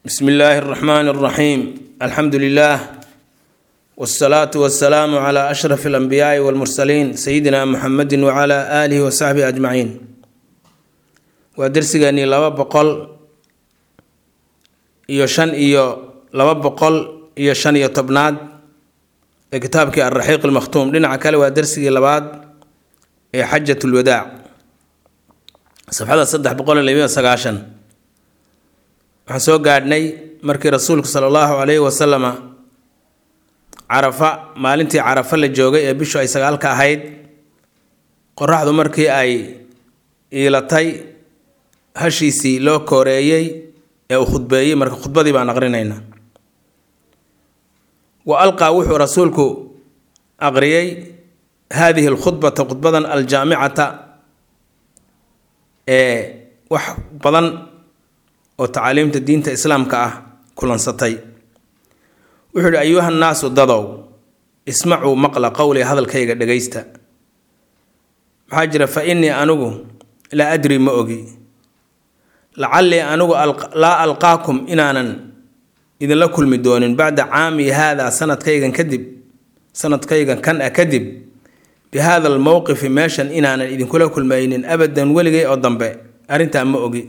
bsmi illaahi اraxmaan اraxiim alxamdu lilah wاsalaatu wasalaamu cla ashraf اlanbiyaai wاlmursaliin sayidina muxamedi wcla aalihi wasaxbihi ajmaciin waa dersigeenii laba boqol iyo shan iyo laba boqol iyo shan iyo tobnaad ee kitaabkii alraxiiq almakhtuum dhinaca kale waa dersigii labaad ee xajat lwadaac safxada saddex boqol iyo labiyo sagaashan waxaan soo gaadhnay markii rasuulku sala allahu calayhi wasalama carafa maalintii carafa la joogay ee bishu ay sagaalka ahayd qoraxdu markii ay iilatay hashiisii loo kooreeyey ee uu khudbeeyey marka khudbadii baan aqrinaynaa wa alqaa wuxuu rasuulku aqriyey haadihi alkhudbata khudbadan aljaamicata ee wax badan oo tacaaliimta diinta islaamka ah kulansatay wuxuu ihi ayuha nnaasu dadow ismacuu maqla qowli hadalkayga dhegaysta maxaa jira fa innii anigu laa adri ma ogi lacallii anigu laa alqaakum inaanan idinla kulmi doonin bacda caami haadaa sanadkaygan kadib sanadkaygan kan ah kadib bi haada almowqifi meeshan inaanan idinkula kulmaynin abadan weligay oo dambe arrintaa ma ogi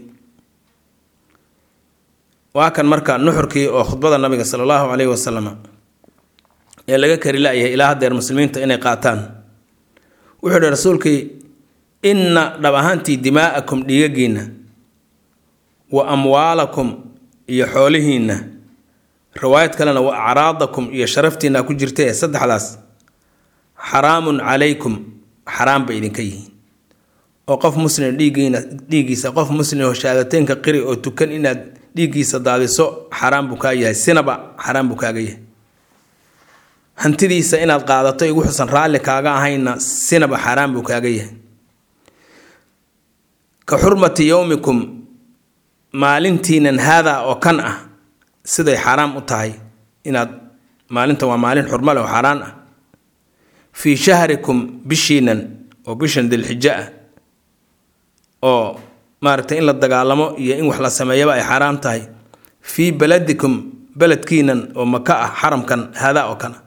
waa kan marka nuxurkii oo khudbada nabiga sala allahu caleyhi wasalam ee laga kari la-yahay ilaa haddeer muslimiinta inay qaataan wuxuu ihi rasuulkii inna dhab ahaantii dimaa'akum dhiigagiinna wa amwaalakum iyo xoolihiinna riwaayad kalena wa acraadakum iyo sharaftiinna ku jirtee saddexdaas xaraamun calaykum xaraam bay idinka yihiin oo qof muslim dhiiggiina dhiiggiisa qof muslim oo shahaadateynka qiri oo tukan inaad dhiiggiisa daadiso xaraam buu kaa yahay sinaba xaraam buu kaaga yahay hantidiisa inaad qaadato igu xusan raalli kaaga ahayna sinaba xaraam buu kaaga yahay ka xurmati yowmikum maalintiinan haadaa oo kan ah siday xaaraam u tahay inaad maalintan waa maalin xurmo leh oo xaaraan ah fii shahrikum bishiinan oo bishan dilxijo ah oo maaragtay in la dagaalamo iyo in wax la sameeyaba ay xaaraam tahay fii baladikum beledkiinan oo maka ah xaramkan haadaa oo kana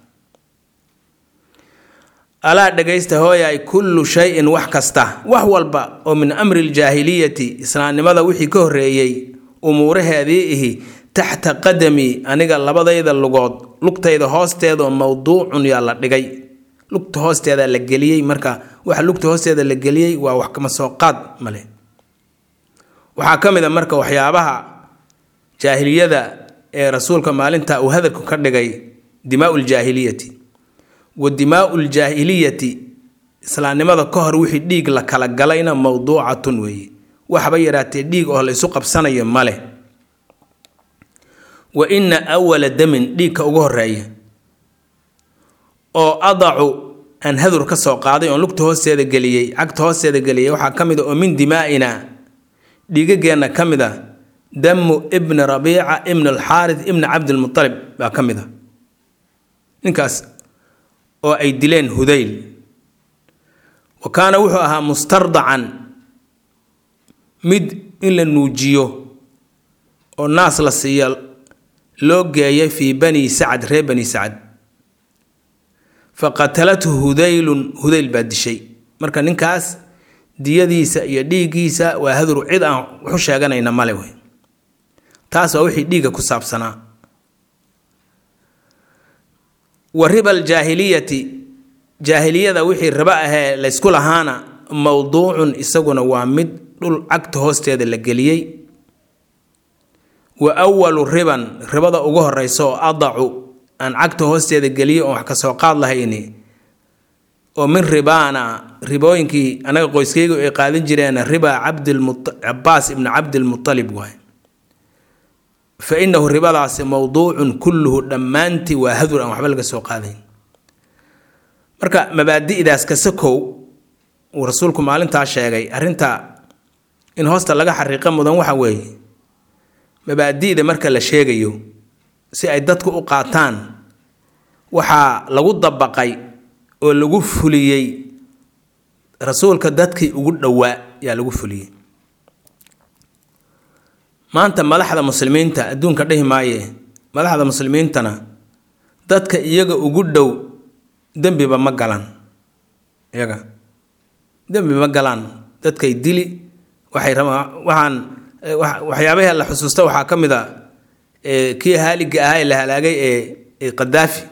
alaa dhagaysta hooyaay kullu shay-in wax kasta wax walba oo min amri ljaahiliyati islaamnimada wixii ka horreeyey umuuraheedii ihi taxta qadamii aniga labadayda lugood lugtayda hoosteeda oo mowduucun yaa la dhigay lugta hoosteeda la geliyey marka waxa lugta hoosteeda la geliyey waa wax kama soo qaad male waxaa ka mid a marka waxyaabaha jaahiliyada ee rasuulka maalinta uu hadalku ka dhigay dimaau ljaahiliyati wa dimaau ljaahiliyati islaamnimada ka hor wixii dhiig la kala galayna mowduucatun weeye waxba yaraatee dhiig oo la isu qabsanayo male wa inna awala damin dhiigka ugu horeeya oo adacu aan hadur ka soo qaaday oon lugta hoosteeda geliyey cagta hoosteeda geliyey waxaa ka mid a oo min dimaa'ina dhiigageenna ka mid a damu ibni rabiica ibn alxaarid ibni cabdilmutalib baa ka mid a ninkaas oo ay dileen hudayl wa kaana wuxuu ahaa mustardacan mid in la nuujiyo oo naas la siiya loo geeyay fii bani sacad reer bani sacad fa qatalathu hudaylun hudayl baa dishay marka ninkaas diyadiisa iyo dhiiggiisa waa hadur cid aan waxu sheeganayna male wey taas waa wixii dhiigga ku saabsanaa wa riba aljaahiliyati jaahiliyada wixii ribo ahee laysku lahaana mowduucun isaguna waa mid dhul cagta hoosteeda la geliyey wa awalu riban ribada ugu horeysa oo adacu aan cagta hoosteeda geliyey oon wax kasoo qaad lahayni oo min ribaana ribooyinkii anaga qoyskaygu ay qaadan jireen riba cabdcabaas ibni cabdilmutalib waay fa inahu ribadaasi mowduucun kulluhu dhammaantii waa hadur aan waxba laga soo qaadayn marka mabaadi'daas kasakow uu rasuulku maalintaa sheegay arrinta in hoosta laga xariiqa mudan waxa weeye mabaadi'da marka la sheegayo si ay dadku u qaataan waxaa lagu dabaqay oo lagu fuliyey rasuulka dadkii ugu dhowaa yaa lagu fuliyey maanta madaxda muslimiinta adduunka dhihi maaye madaxda muslimiintana dadka iyaga ugu dhow dembiba ma galaan iyaga dembi ma galaan dadkay dili waxay rabaan waxaan waxyaabaha la xusuusta waxaa ka mid a kii haaliga ahaa ee la halaagay ee qadaafi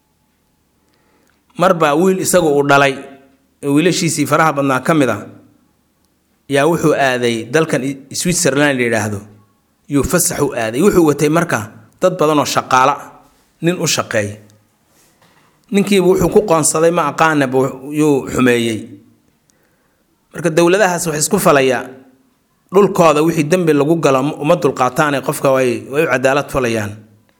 marbaa wiil isagu uu dhalay wiilashiisii faraha badnaa ka mid a yaa wuxuu aaday dalkan switzerland la yidhaahdo yuu fasax u aaday wuxuu watay marka dad badan oo shaqaala nin u shaqeeya ninkiiba wuxuu ku qoonsaday ma aqaanaba yuu xumeeyey marka dowladahaas wax isku falaya dhulkooda wixii dembi lagu galo uma dulqaataane qofka way way u cadaalad falayaan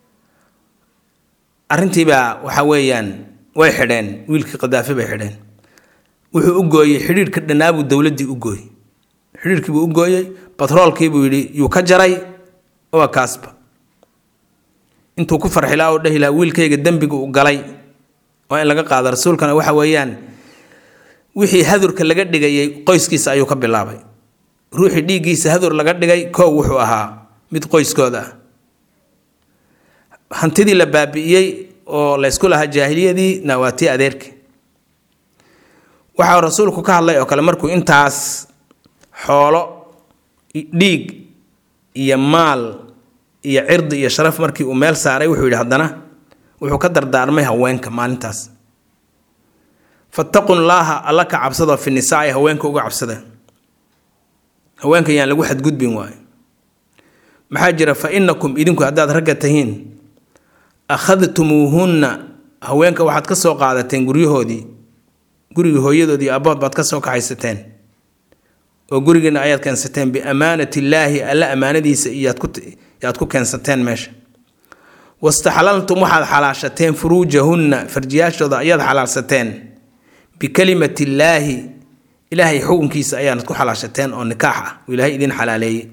arrintiibaa waxa weeyaan way xidheen wiilkii qadaafi bay xidheen wuxuu u gooyey xidhiirhka dhanaabuu dowladdii u gooyey xidhiirkiibuu u gooyey batroolkiibuu yidhi yuu ka jaray waa kaasba intuu ku farxilaa oo dhehi lahaa wiilkayga dembiga u galay waa in laga qaado rasuulkana waxa weeyaan wixii hadurka laga dhigayay qoyskiisa ayuu ka bilaabay ruuxii dhiiggiisa hadur laga dhigay koow wuxuu ahaa mid qoyskooda ah hantidii la baabi'iyey oo laysku lahaa jaahiliyadiina waa tii adeerkii waxaa rasuulku ka hadlay oo kale markuu intaas xoolo dhiig iyo maal iyo cirdi iyo sharaf markii uu meel saaray wuxuu yidhi haddana wuxuu ka dardaarmay haweenka maalintaas fattaqu llaaha alla ka cabsadoo fi nisaai haweenka uga cabsada haweenka yaan lagu xadgudbin waayo maxaa jira fa inakum idinku haddaad ragga tahiin akhadtumuuhunna haweenka waxaad ka soo qaadateen guryahoodii gurigii hooyadoodii abbood baad ka soo kaxaysateen oo gurigiina ayaad keensateen biamaanati illaahi alla ammaanadiisa iyaad ku keensateen meesha wastaxlaltum waxaad xalaashateen furuujahunna farjiyaashooda ayaad xalaalsateen bikalimati illaahi ilaahay xukunkiisa ayaanad ku xalaashateen oo nikaax ah uu ilaahay idin xalaaleeyey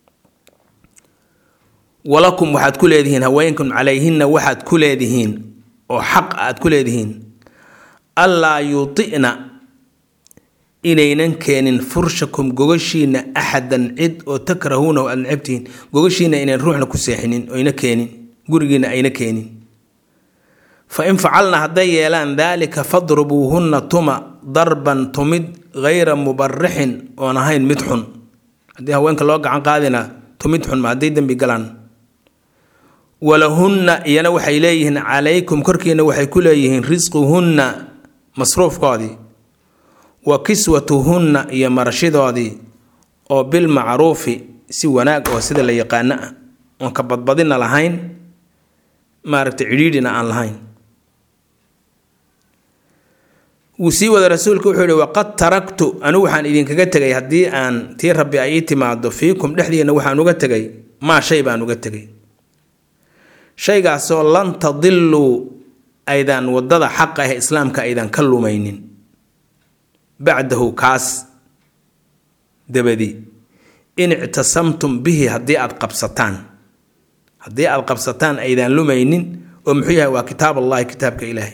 walakum waxaad ku leedihiin haweenkum calayhinna waxaad ku leedihiin oo xaq aad ku leedihiin allaa yuuticna inaynan keenin furshakum gogashiina axadan cid oo takrahuunahu aad necabtihiin gogashiina inayn ruuxna ku seexinin oyna keenin gurigiina ayna keenin fa in facalna hadday yeelaan daalika fadrubuuhunna tuma darban tumid hayra mubarixin oon ahayn mid xun haddii haweenka loo gacan qaadina tumid xun ma hadday dembi galaan walahunna iyana waxay leeyihiin calaykum korkiina waxay ku leeyihiin risquhunna masruufkoodii wa kiswatuhunna iyo marashidoodii oo bilmacruufi si wanaag oo sida la yaqaano ah oon ka badbadina lahayn maaragtay cidhiidhina aan lahayn wuu sii wada rasuulka wuxuu yihi waqad taraktu anigu waxaan idinkaga tegay haddii aan tii rabbi ay ii timaado fiikum dhexdiina waxaan uga tegay maa shay baan uga tegay shaygaasoo lan tadiluu aydan wadada xaqa ah islaamka aydan ka lumaynin bacdahu kaas dabadi in ictasamtum bihi haddii aad qabsataan haddii aad qabsataan aydan lumaynin oo muxuu yahay waa kitaab allahi kitaabka ilaahay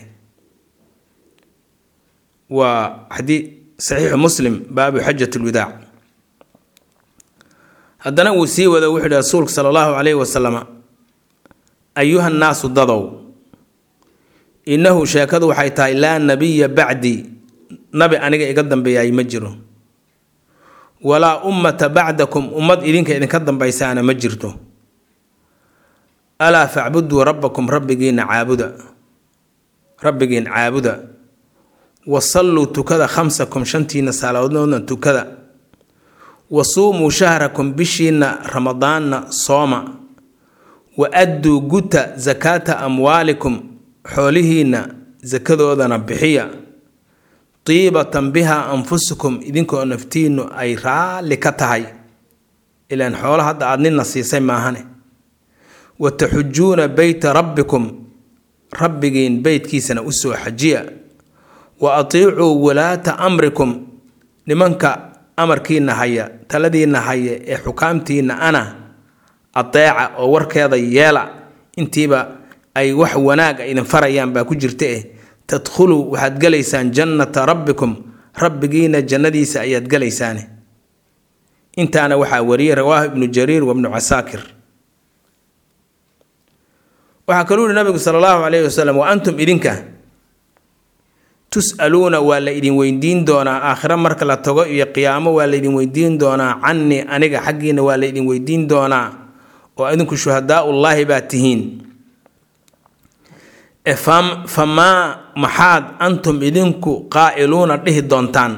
waa xadii saxiixu muslim baabu xajat lwidaac haddana wuu sii wado wuxuu yihi rasuulku sala allahu calayhi wasalama ayuha nnaasu dadow innahu sheekadu waxay tahay laa nabiya bacdii nabi aniga iga dambeeyay ma jiro walaa ummata bacdakum ummad idinka idinka dambaysaana ma jirto alaa facbuduu rabbakum rabbigiina caabuda rabbigiin caabuda wasalluu tukada khamsakum shantiina salaadoodna tukada wasuumuu shahrakum bishiina ramadaanna sooma wa adduu guta sakaata amwaalikum xoolihiinna sakadoodana bixiya tiibatan bihaa anfusukum idinkoo naftiinnu ay raalli ka tahay ilaan xoolo hadda aad nina siisay maahane wa taxujuuna beyta rabbikum rabbigiin beytkiisana u soo xajiya wa atiicuu walaata amrikum nimanka amarkiina haya taladiina haya ee xukaamtiina ana adeeca oo warkeeda yeela intiiba ay wax wanaaga idin farayaan baa ku jirta eh tadkhuluu waxaad gelaysaan jannata rabbikum rabbigiina jannadiisa ayaad gelaysaane intaana waxaa wariyey rawaahu ibnu jariir wa ibnu casaakir waxaa kaluu yihi nabigu sala allahu calayhi wasalam wa antum idinka tus'aluuna waa la idin weydiin doonaa aakhiro marka la tago iyo qiyaamo waa la idin weydiin doonaa cannii aniga xaggiina waa la idin weydiin doonaa oo idinku shuhadaaullaahi baa tihiin famaa maxaad antum idinku qaa'iluuna dhihi doontaan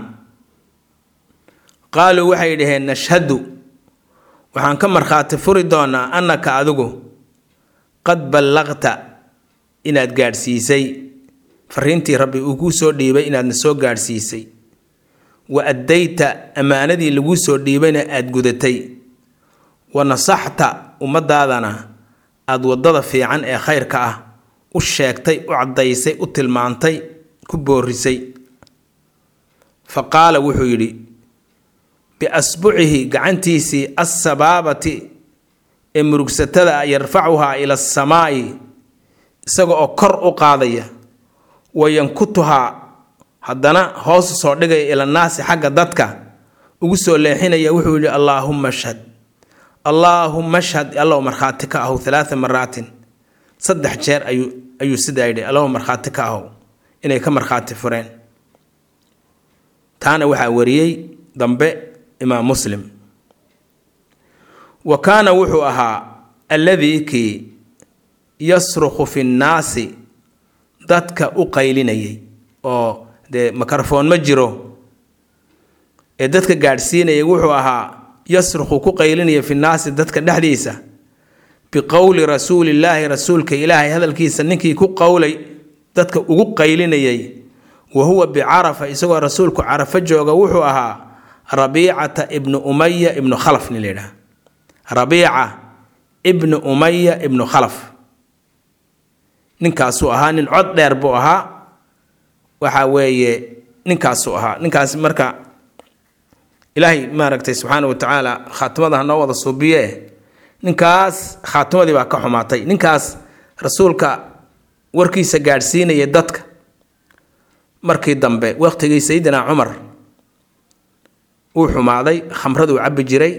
qaaluu waxay dhaheen nashhadu waxaan ka markhaati furi doonaa annaka adigu qad ballaqta inaad gaadhsiisay fariintii rabbi uu kuu soo dhiibay inaadna soo gaadhsiisay wa addayta ammaanadii laguu soo dhiibayna aada gudatay wa nasaxta ummadaadana aada waddada fiican ee khayrka ah u sheegtay u caddaysay u tilmaantay ku boorisay fa qaala wuxuu yidhi biasbucihi gacantiisii assabaabati ee murugsatada ah yarfacuhaa ila asamaa'i isaga oo kor u qaadaya wayankutuhaa haddana hoosu soo dhigaya ilanaasi xagga dadka ugu soo leexinaya wuxuu yidhi allaahumma ashhad allaahumma ashhad allow markhaati ka ahow halaaa maraatin saddex jeer ayuu ayuu sidaa yidhi allow markhaati ka ahow inay ka markhaati fureen taana waxaa wariyey dambe imaam muslim wa kaana wuxuu ahaa alladii kii yasrukhu fi nnaasi dadka u qaylinayay oo dee mikrofoon ma jiro ee dadka gaadhsiinayay wuxuu ahaa yasrukhu ku qaylinaya fi nnaasi dadka dhexdiisa biqowli rasuulillaahi rasuulka ilaahay hadalkiisa ninkii ku qowlay dadka ugu qaylinayay wa huwa bicarafa isagoo rasuulku carafo jooga wuxuu ahaa rabiicata ibnu umaya ibnu khalaf nin layidhaha rabiica ibnu umaya ibnu khalaf ninkaasuu ahaa nin cod dheer buu ahaa waxa weeye ninkaasuu ahaa ninkaas marka ilaahay maaragtay subxaana wa tacaala khaatimada ha noo wada suubiye ninkaas khaatimadii baa ka xumaatay ninkaas rasuulka warkiisa gaadhsiinaya dadka markii dambe waqtigii sayidina cumar wuu xumaaday khamraduu cabbi jiray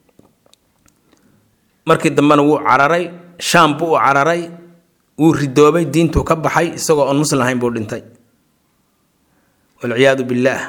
markii dambena wuu cararay shaam buu u cararay wuu ridoobay diintuu ka baxay isagoo oon muslim ahayn buu dhintay walciyaadu billaah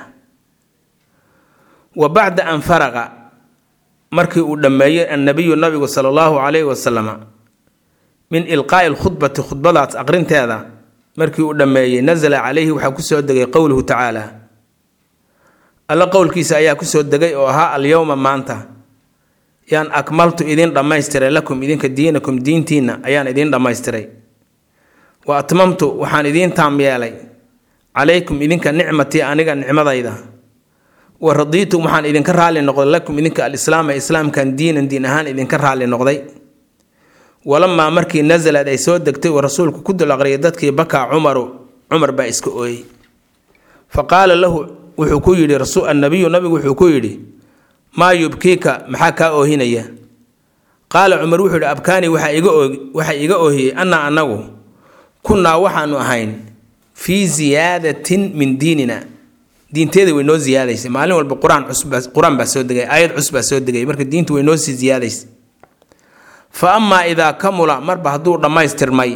wa bacda an faraqa markii uu dhammeeyey annabiyu nabigu sala allahu calayhi wasalama min ilqaa'i lkhudbati khudbadaas aqrinteeda markii uu dhammeeyey nasala calayhi waxaa kusoo degay qowluhu tacaala alla qowlkiisa ayaa kusoo degay oo ahaa alyowma maanta yaan akmaltu idin dhammaystiray lakum idinka diinakum diintiinna ayaan idiin dhammaystiray wa atmamtu waxaan idiin taam yeelay calaykum idinka nicmatii aniga nicmadayda wa radiitum waxaan idinka raalli noqday lakum idinka alislaama islaamkan diinan diin ahaan idinka raalli noqday walamaa markii nasalad ay soo degtay uu rasuulku ku dul aqriyay dadkii bakaa cumaru cumar baa iska ooyey fa qaala lahu wuxuu ku yidhi annabiyu nabigu wuxuu ku yidhi maa yubkiika maxaa kaa oohinaya qaala cumar wuxuu yidhi abkaani waxaa iga oohiyey annaa annagu kunnaa waxaanu ahayn fii ziyaadatin min diinina diinteeda way noo ziyaadaysay maalin walba qur-aan cusqur-aan baa soo degay aayad cusub baa soo degay marka diintu way noo sii ziyaadaysay fa amaa idaa kamula marba hadduu dhammaystirmay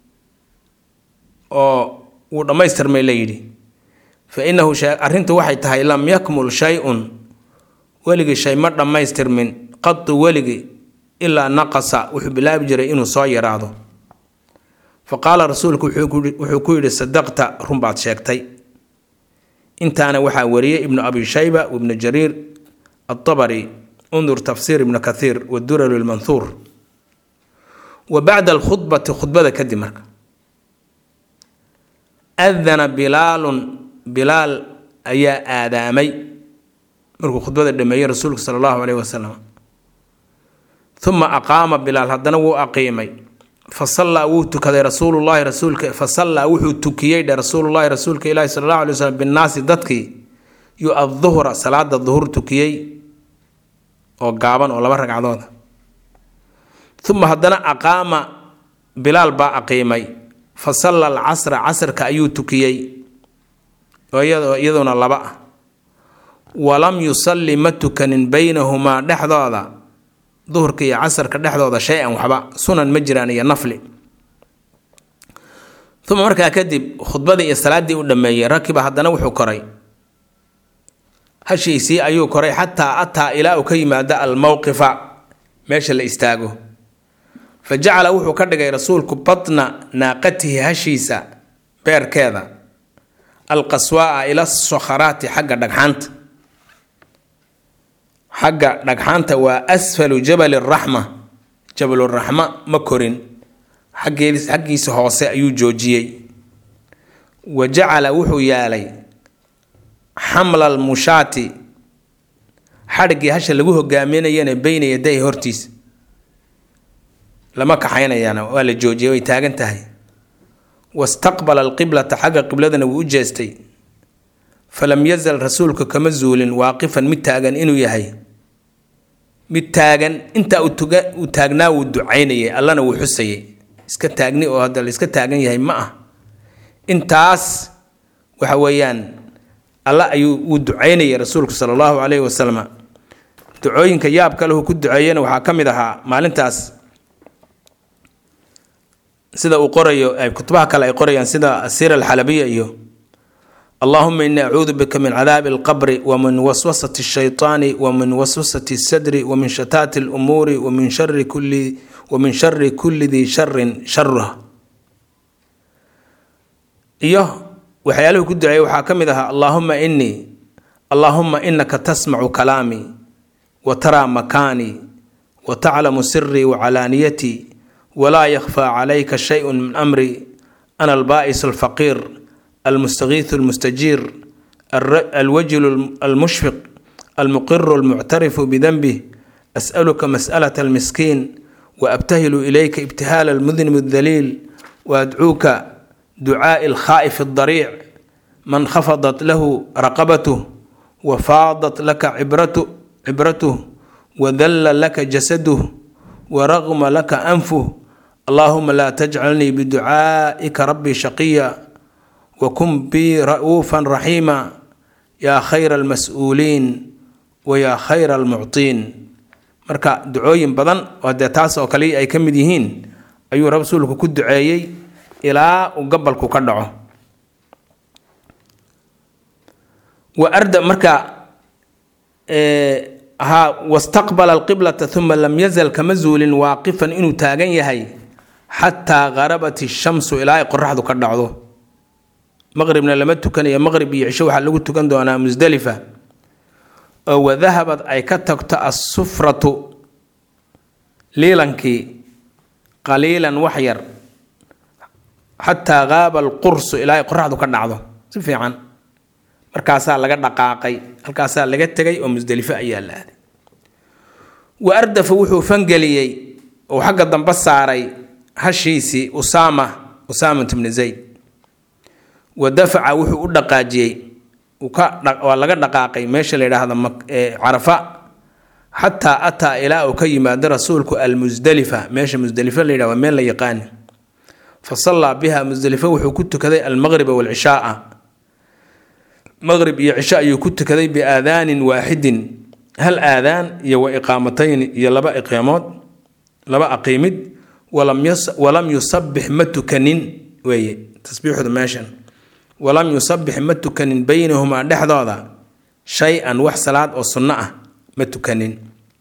oo wuu dhammaystirmay la yidhi fa innahu arrintu waxay tahay lam yakmul shay-un weligii shay ma dhammaystirmin qadu weligii ilaa naqasa wuxuu bilaabi jiray inuu soo yaraado fa qaala rasuulku wuxuu ku yidhi sadaqta runbaad sheegtay intaana waxaa wariyey ibnu abi shayba wibnu jariir atabari undur tafsiir ibnu kathiir wadural lmanhuur wa bacda alkhudbati khudbada kadib marka adana bilaalun bilaal ayaa aadaamay markuu khudbada dhameeyey rasuulku sala allahu caleyhi wasalam uma aqaama bilaal haddana wuu aqiimay fa sallaa wuu tukaday rasuulullahi rasuulka fa sallaa wuxuu tukiyey dhe rasuulullahi rasuulka ilaahi sala allahu alay wasalam binnaasi dadkii yu adduhra salaada duhur tukiyey oo gaaban oo laba ragcadooda uma haddana aqaama bilaal baa aqiimay fa salla alcasra casrka ayuu tukiyey oo iyaduna laba ah walam yusalli ma tukanin baynahumaa dhexdooda duhurka iyo casarka dhexdooda shay-an waxba sunan ma jiraan iyo nafli uma markaa kadib khudbadii iyo salaaddii u dhammeeyey rakiba haddana wuxuu koray hashiisii ayuu koray xataa ataa ilaa uu ka yimaado almowqifa meesha la istaago fa jacala wuxuu ka dhigay rasuulku batna naaqatihi hashiisa beerkeeda alqaswaa'a ila sokharaati xagga dhagxaanta xagga dhagxaanta waa asfalu jabali raxma jabaluraxma ma korin xaggiisa hoose ayuu joojiyey wa jacala wuxuu yaalay xamla almushaati xadhiggii hasha lagu hogaaminayana beyna yaday hortiisa lama kaxaynayaana waa la joojiyay way taagan tahay wastaqbala alqiblata xagga qibladana wuu u jeestay falam yazal rasuulka kama zuulin waaqifan mid taagan inuu yahay mid taagan intaa uu taagnaa wuu ducaynayay allana wuu xusayay iska taagni oo hadda la iska taagan yahay ma ah intaas waxa weeyaan alla ayuu uu ducaynayay rasuulku sala allahu calayhi wasalam ducooyinka yaabka lehu ku duceeyena waxaa ka mid ahaa maalintaas sida uu qorayo ay kutubaha kale ay qorayaan sida asiira alxalabiya iyo allahuma ini acuudu bika min cadaabi alqabri wa min waswasati ashaytaani wa min waswasati sadri wa min shataati alumuuri wa min shari kulli wa min shari kulli dii sharin sharuha iyo waxyaaluhu ku duceeyay waxaa ka mid ahaa allaahuma inii allaahuma inaka tasmacu kalaamii wa taraa makaanii wa taclamu sirii wa calaaniyatii walaa yakhfaa calayka shayun min amri ana albaa'is alfaqiir almustagiiثu almustajiir alwajilu almushfiq almuqiru almuctarifu bidanbih as'aluka mas'alaة almiskiin waabtahilu ilayka ibtihaala almudnib aldaliil waadcuuka ducaaءi alkhaa'if aldariic man khafadat lahu raqabatuh wafaadat laka cibratuh wadalla laka jasaduh waraqma laka anfuh allahuma laa tajcalnii biducaa'ika rabbii shaqiya wakun bii ra'uufan raxiima yaa khayra almas-uuliin wa yaa khayra almuctiin marka ducooyin badan oo dee taas oo kale ay ka mid yihiin ayuu rasuulku ku duceeyey ilaa uu gabalku ka dhaco wa arda marka haa wastaqbala alqiblata uma lam yazal kama zuulin waaqifan inuu taagan yahay xataa qarabat ishamsu ilaa ay qoraxdu ka dhacdo maqribna lama tukanayo maqrib iyo cisho waxaa lagu tukan doonaa musdalifa oo wadahabad ay ka tagto assufratu liilankii qaliilan wax yar xataa qaaba alqursu ilaa ay qoraxdu ka dhacdo si fiican markaasaa laga dhaqaaqay halkaasaa laga tegay oo musdelifo ayaa la aaday wa ardafa wuxuu fangeliyey oo xagga dambe saaray hashiisii usaama usaamat bni zayd wa dafaca wuxuu u dhaqaajiyey waa laga dhaqaaqay meesha la yidhaahdo carafa xataa ataa ilaa uu ka yimaado rasuulku almusdalifa meesha musdalifa la yidhah waa meel la yaqaani fa sallaa biha musdelifo wuxuu ku tukaday almaqriba waalcishaaa maqrib iyo cisho ayuu ku tukaday biaadaanin waaxidin hal aadaan iyo wa iqaamatayn iyo laba iqaamood laba aqiimid walam yusabix ma tukanin weeye tasbiixdu meeshan walam yusabix ma tukanin baynahumaa dhexdooda shay-an wax salaad oo sunno ah ma tukanin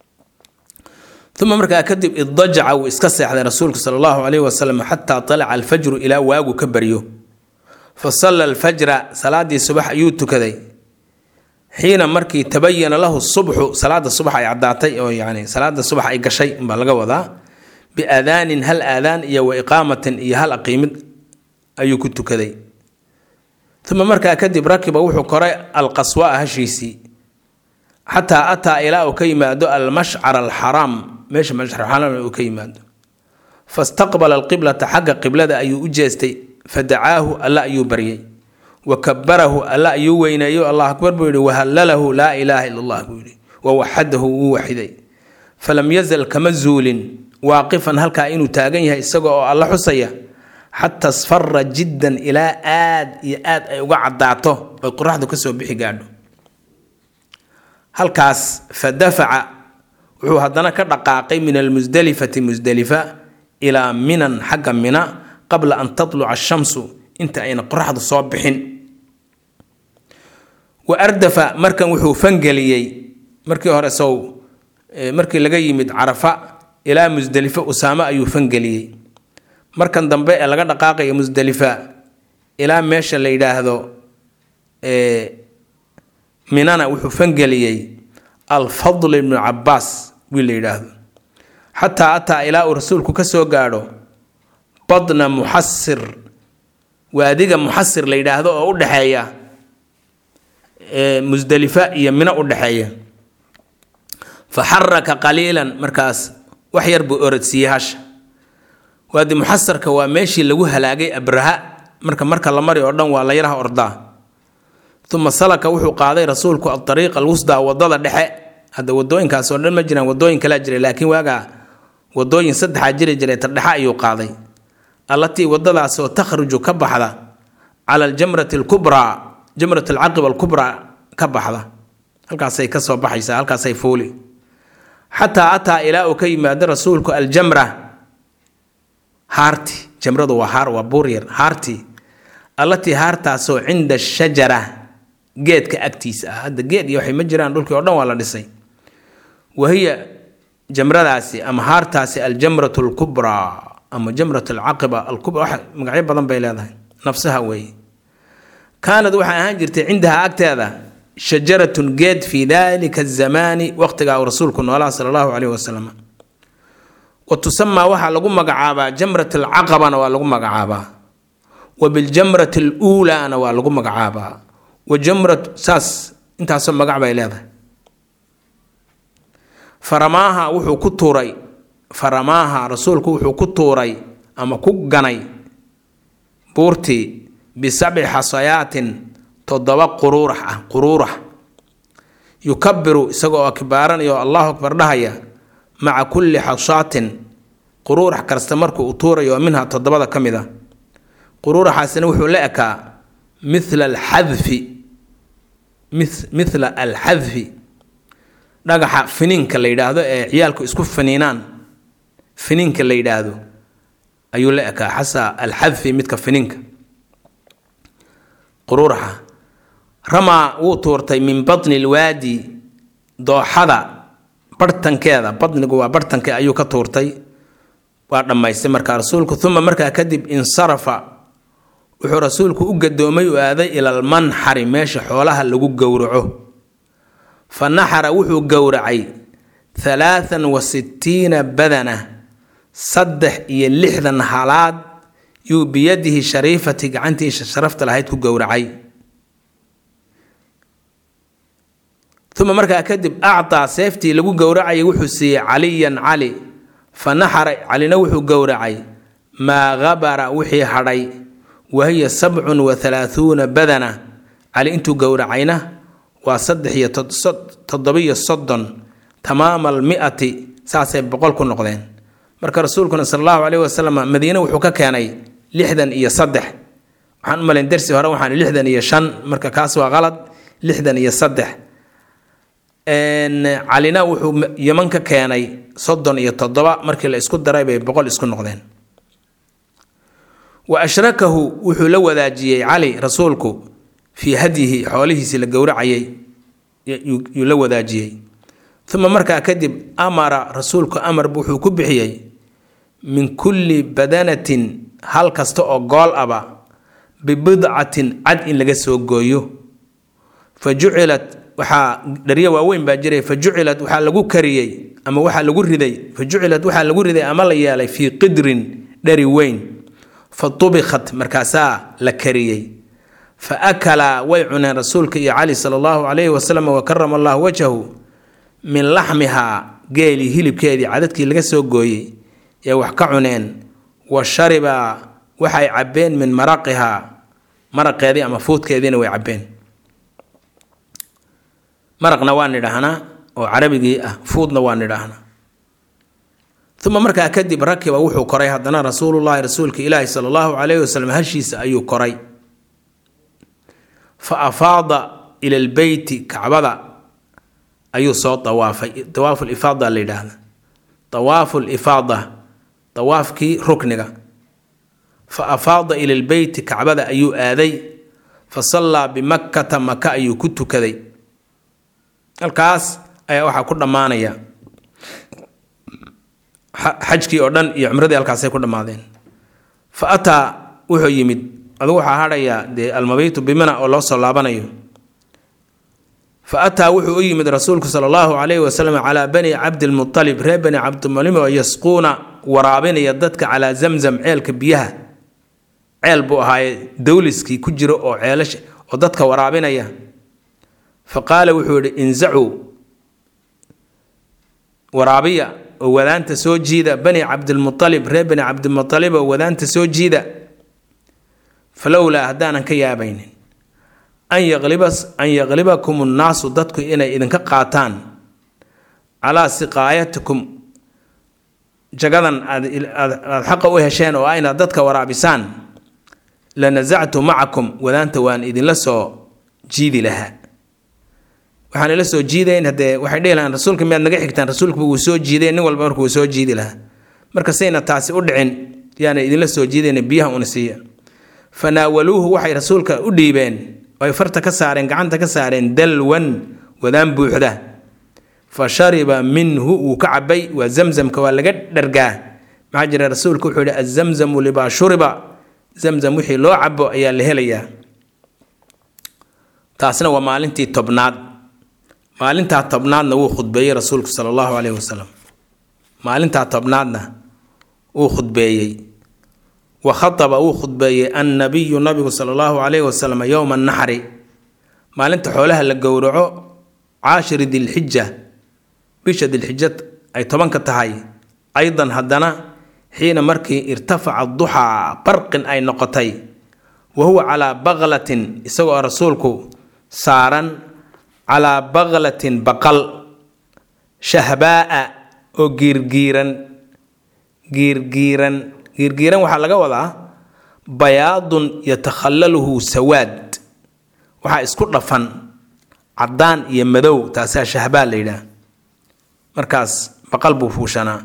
uma markaa kadib iddajaca wuu iska seexday rasuulku sala allahu calayhi wasalam xataa talaca alfajru ilaa waagu ka baryo fa salla alfajra salaadii subax ayuu tukaday xiina markii tabayana lahu subxu salaada subax ay caddaatay oo yani salaada subax ay gashay baa laga wadaa biaadaanin hal aadaan iyo wa iqaamatin iyo hal aqiimid ayuu ku tukaday uma markaa kadib rakiba wuxuu koray alqaswaa hashiisii xataa ataa ilaa uu ka yimaado almashcar alxaraam meesha mashcarxaraam uu ka yimaado fastaqbala alqiblata xagga qiblada ayuu u jeestay fadacaahu alla ayuu baryay wa kabarahu alla ayuu weyneeyo allah akbar buu yihi wahallalahu laa ilaaha ila allah buu yihi wawaxadahu wuu waxiday falam yazal kama zuulin waaqifan halkaa inuu taagan yahay isaga oo alla xusaya xataa sfara jiddan ilaa aad iyo aad ay uga caddaato oy qoraxdu kasoo bixi gaadho halkaas fa dafaca wuxuu haddana ka dhaqaaqay min almusdelifati musdelifa ilaa minan xagga mina qabla an tatluca ashamsu inta ayna qoraxdu soo bixin wa ardafa markan wuxuu fangeliyey markii hore sow markii laga yimid carafa ilaa musdelifa usaame ayuu fangeliyey markan dambe ee laga dhaqaaqayo musdelifa ilaa meesha la yidhaahdo minana wuxuu fangeliyey alfadl ibnu cabaas wiil la yidhaahdo xataa ataa ilaa uu rasuulku ka soo gaadho badna muxasir waadiga muxasir la yidhaahdo oo u dhexeeya musdelifa iyo mino u dhexeeya fa xaraka qaliilan markaas wax yar buu orodsiiyey hasha waadi muxasarka waa meeshii lagu halaagay abraha marka marka la mari oo dhan waa la yaraha ordaa uma salaka wuxuu qaaday rasuulku adariiq alwusdaa wadada dhexe hadda wadooyinkaas oo dhan ma jiraan wadooyin kalaa jiray laakiin waagaa wadooyin saddexaa jiri jiray ta dhexe ayuu qaaday allatii wadadaasoo takhruju ka baxda cala aljamrati alkubraa jamrat alcaqiba alkubraa ka baxda halkaasay ka soo baxaysaa halkaasay fuuli xataa ataa ilaa uu ka yimaado rasuulku aljamra haarti jamradu waa haar waa buuryar haartii allatii haartaasoo cinda ashajara geedka agtiisa ah hadda geed iyo waxay ma jiraan dhulkii oo dhan waa la dhisay wahiya jamradaasi ama haartaasi aljamratu alkubraa ama jamrat alcaqiba alkubra wax magacyo badan bay leedahay nafsaha weeye kaanad waxay ahaan jirtay cindaha agteeda shajaratun geed fii dalika azamaani waqtigaa uu rasuulku noolaha sala allahu caleyhi wasalam wa tusamaa waxaa lagu magacaabaa jamrat alcaqabana waa lagu magacaabaa wa biljamrati aluulaana waa lagu magacaabaa wa jamrat saas intaasoo magac bay leedahay faramaaha wuxuu ku tuuray faramaaha rasuulku wuxuu ku tuuray ama ku ganay buurtii bisabci xasayaatin toddoba quruurax ah quruurax yukabiru isagoo akbaaranaya oo allahu akbar dhahaya maca kulli xashaatin quruurax kasta markuu u tuurayo oo minha toddobada ka mid a quruuraxaasina wuxuu la ekaa mithla alxadfi mithla alxadfi dhagaxa finiinka la yidhaahdo ee ciyaalku isku finiinaan finiinka la yidhaahdo ayuu la ekaa xasa alxadfi midka finiinka quruuraxa ramaa wuu tuurtay min batni lwaadi dooxada barhtankeeda batnigu waa barhtanke ayuu ka tuurtay waa dhammaystay markaa rasuulku uma markaa kadib insarafa wuxuu rasuulku u gadoomay u aaday ila almanxari meesha xoolaha lagu gowraco fa naxara wuxuu gowracay halaathan wa sittiina badana saddex iyo lixdan halaad yuu biyadihi shariifati gacantiisa sharafta lahayd ku gowracay uma markaa kadib actaa seeftii lagu gowracayay wuxuu siiyey caliyan cali fa naxara calina wuxuu gowracay maa habara wixii hadhay wahiya sabcun wa halaahuuna badana cali intuu gowracayna waa saddex iyo toddobiyo soddon tamaama almi'ati saasay boqol ku noqdeen marka rasuulkuna sala allahu caleyhi wasalam madiine wuxuu ka keenay lixdan iyo saddex waxaan u malayn darsi hore waxaan lixdan iyo shan marka kaas waa qalad lixdan iyo saddex calina wuxuu yeman ka keenay soddon iyo toddoba markii la isku daray bay boqol isku noqdeen wa ashrakahu wuxuu la wadaajiyey cali rasuulku fii hadyihi xoolihiisii la gowracayay yuu la wadaajiyey uma markaa kadib amara rasuulku amar wuxuu ku bixiyey min kulli badanatin hal kasta oo gool aba bibidcatin cad in laga soo gooyo fa jucilat waxaa dharyo waaweyn baa jiray fa jucilat waxaa lagu kariyey ama waxaa lagu riday fa jucilat waxaa lagu riday ama la yeelay fii qidrin dhari weyn fa tubikat markaasaa la kariyey fa akalaa way cuneen rasuulka iyo cali sala allahu calayhi wasalam wa karama allahu wajhahu min laxmihaa geelii hilibkeedii cadadkii laga soo gooyey ee wax ka cuneen wa sharibaa waxay cabbeen min maraqihaa maraqeedii ama fuudkeediina way cabbeen maraqna waa nidhaahnaa oo carabigii ah fuudna waa nidhaahnaa uma markaa kadib rakiba wuxuu koray haddana rasuulullahi rasuulka ilaahi sala allahu calayhi wasalam hashiisa ayuu koray fa afaada ila lbeyti kacbada ayuu soo dawaafay dawaafu lifaada la yidhaahda dawaafu lifaada dawaafkii rukniga fa afaada ila lbeyti kacbada ayuu aaday fa sallaa bimakkata maka ayuu ku tukaday halkaas ayaa waxaa ku dhammaanaya xajkii oo dhan iyo cumradii halkaasay ku dhammaadeen fa ataa wuxuu yimid adugu waxaa hadhayaa dee almabiitu bimina oo loo soo laabanayo fa ataa wuxuu u yimid rasuulku sala allahu calayhi wasalam calaa bani cabdilmutalib reer bani cabdilmutalib oo yasquuna waraabinaya dadka calaa zamzam ceelka biyaha ceel buu ahaaye dawliskii ku jiro oo ceelasha oo dadka waraabinaya fa qaala wuxuu yidhi inzacuu waraabiya oo wadaanta soo jiida bani cabdilmualib reer bani cabdilmualib oo wadaanta soo jiida falowlaa haddaanan ka yaabaynin an yaqliba an yaqlibakum nnaasu dadku inay idinka qaataan calaa siqaayatikum jagadan aad aada xaqa u hesheen oo ayna dadka waraabisaan la nasactu macakum wadaanta waan idinla soo jiidi lahaa waxaan ila soo jiidayn haddee waxay dhihi lahaan rasuulka miyaad naga xigtaan rasuulkuba wuu soo jiiday nin walba marka wuu soo jiidi lahaa marka sayna taasi u dhicin yaana idinla soo jiidayna biyaha una siiya fanaawaluuhu waxay rasuulka u dhiibeen oo ay farta ka saareen gacanta ka saareen dalwan wadaan buuxda fa shariba minhu wuu ka cabay waa zamzamka waa laga dhargaa maxaa jira rasuulka wuxuu yihi azamzamu libaa shuriba zamzam wixii loo cabo ayaa la helayaa taasna waa maalintii tobnaad maalintaa tobnaadna wuu khudbeeyey rasuulku sala allahu caleyhi wasalam maalintaa tobnaadna wuu khudbeeyey wa khataba wuu khudbeeyey annabiyu nabigu sala allahu caleyhi wasalam yowma naxri maalinta xoolaha la gowraco caashiri dilxija bisha dilxija ay tobanka tahay aydan haddana xiina markii irtafaca duxaa barqin ay noqotay wa huwa calaa baqlatin isagoo rasuulku saaran calaa baqlatin baqal shahbaa'a oo giirgiiran giirgiiran giirgiiran waxaa laga wadaa bayaadun yatakhallaluhu sawaad waxaa isku dhafan caddaan iyo madow taasaa shahbaa la yidhaah markaas baqal buu fuushanaa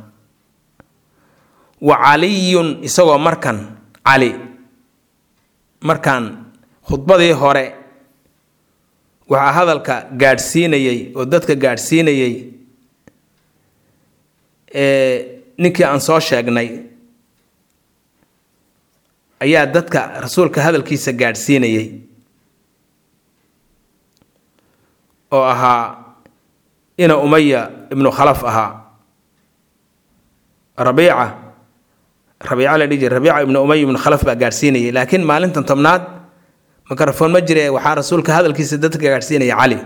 wa caliyun isagoo markan cali markaan khudbadii hore waxaa hadalka gaadhsiinayey oo dadka gaadhsiinayey ninkii aan soo sheegnay ayaa dadka rasuulka hadalkiisa gaadhsiinayey oo ahaa ina umaya ibnu khalaf ahaa rabiica rabiica la dhihi jira rabiica ibnu umaya ibnu khalaf baa gaadhsiinayay laakiin maalintan tobnaad mikrofon ma jire waxaa rasuulka hadalkiisa dadka gaadhsiinaya cali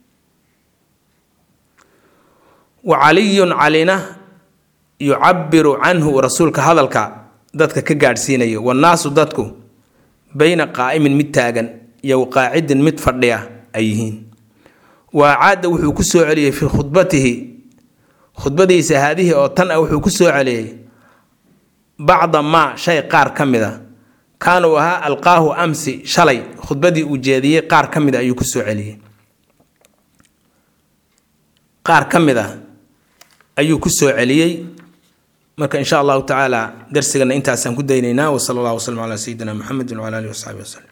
wa caliyun calina yucabiru canhu rasuulka hadalka dadka ka gaadhsiinayo wannaasu dadku bayna qaa'imin mid taagan iyo qaacidin mid fadhiya ay yihiin wa acaada wuxuu ku soo celiyey fii khudbatihi khudbadiisa haadihii oo tan ah wuxuu ku soo celiyey bacda maa shay qaar ka mid a kaana uu ahaa alqaahu amsi shalay khudbadii uu jeediyey qaar ka mid a ayuu ku soo celiyey qaar ka mid a ayuu ku soo celiyey marka in sha allahu tacaala darsigana intaasaan ku daynaynaa wsala allah waslm calaa sayidina muxamedi wcala alihi wasaxbi waslem